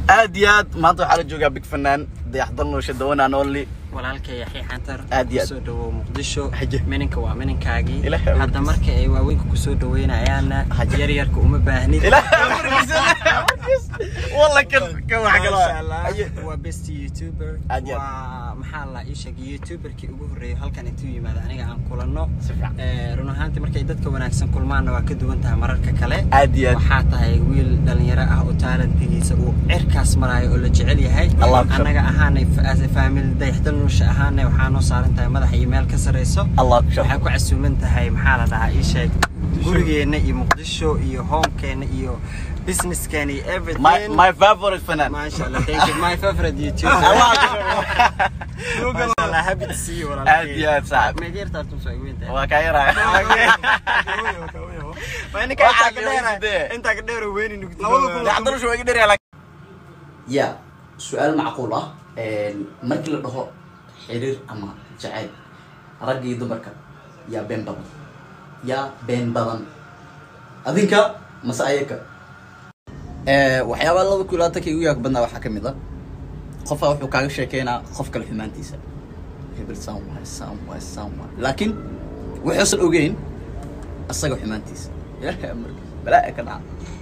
aad iyo aad maanta waxaa la joogaa big fanaan dayaxdal noosha dawanaan only walaalkay yaxya xantar Aad iyo aad. kusoo dhawow muqdisho Haje. mininka waa mininkaagii Ilaahay awoodiisa. hadda marka ay waaweynka kusoo dhaweynayaana Haje. yaryarka uma baahnid walla kan kan wax kale Masha Allah, Haye. waa best youtuber Aad iyo aad. waa maxaa la ii sheegay youtuberkii ugu horreeyay halkan intuu yimaado aniga aan kulanno Si fiican. Eh, run ahaantii markay dadka wanaagsan kulmaanna waa ka duwan tahay mararka kale Aad iyo aad. waxaa tahay wiil dhalinyaro ah oo taalentigiisa uu cirkaas maraayo oo la jecel yahay Allah ku shukr. annaga ahaanay as a family dayaxdal nusha ahaanay waxaa noo saaran tahay madaxa iyo meel ka sareyso Allah ku shukr. waxay ku casuuman tahay maxaa la dhahaa ii sheeg gurigeenna iyo muqdisho iyo homekeena iyo businesskeena iyo my everything my favorite fanaan Masha Allah, thank you. My favorite YouTuber. Allah ku shukr. Masha Allah, happy to see you, walaalkay. Aad iyo aad, saaxiib. Meegeer taartun soo weyn tahay. waa kaa yaraa Waa ninka Waxaa intaa ka la dheera- weydiiyey. intaa ka dheer oo weyni nugti. dayaxdal noosha waa iga dheeryaa ya su-aal macquul ah markii la dhaho xiriir ama jacayl ragga iyo dumarka yaa been badan yaa been badan adinka mase ayaka waxyaabaa laba kulaata ka igu yaag badnaa waxaa ka mid a qofaa wuxuu kaaga sheekeynaa qof kale xumaantiisa hebel saan waay saan waay saan waay laakiin wuxuusan ogeyn asaga xumaantiisa ilaahay amarkiisa balaa ka dhaca